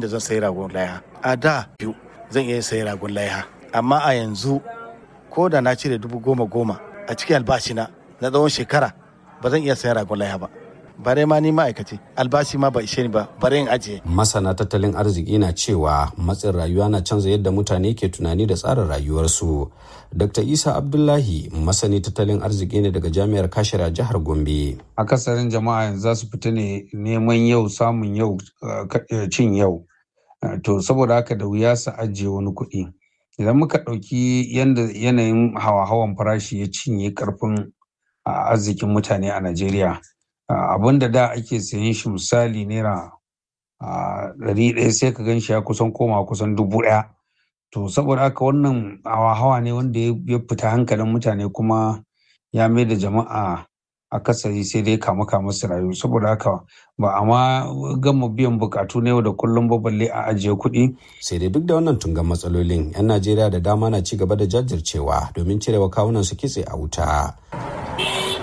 da zan sayi ragon laiha a da biyu zan iya sayi ragon laiha amma a yanzu ko da na cire dubu goma goma a cikin albashina na tsawon shekara ba zan iya sayan ragon laiha ba bare ma ni ma'aikaci albashi ma ba ishe ni ba bare in ajiye. Masana tattalin arziki na cewa matsin rayuwa na canza yadda mutane ke tunani da tsarin rayuwarsu. Dr. Isa Abdullahi masani tattalin arziki ne daga jami'ar Kashira jihar Gombe. Akasarin jama'a yanzu za su fita ne neman yau samun yau cin yau. To saboda haka da wuya su ajiye wani kuɗi. Idan muka ɗauki yadda yanayin hawa-hawan farashi ya cinye ƙarfin arzikin mutane a Najeriya. abin da da ake sayan shi misali naira ɗari ɗaya sai ka gan shi ya kusan koma kusan dubu ɗaya to saboda haka wannan hawa-hawa ne wanda ya fita hankalin mutane kuma ya mai da jama'a akasari sai dai kama kama su rayu saboda haka ba a ma gama biyan bukatu na yau da kullum ba balle a ajiye kuɗi. sai dai duk da wannan tungan matsalolin 'yan najeriya da dama na ci gaba da jajircewa domin cirewa kawunan su kitse a wuta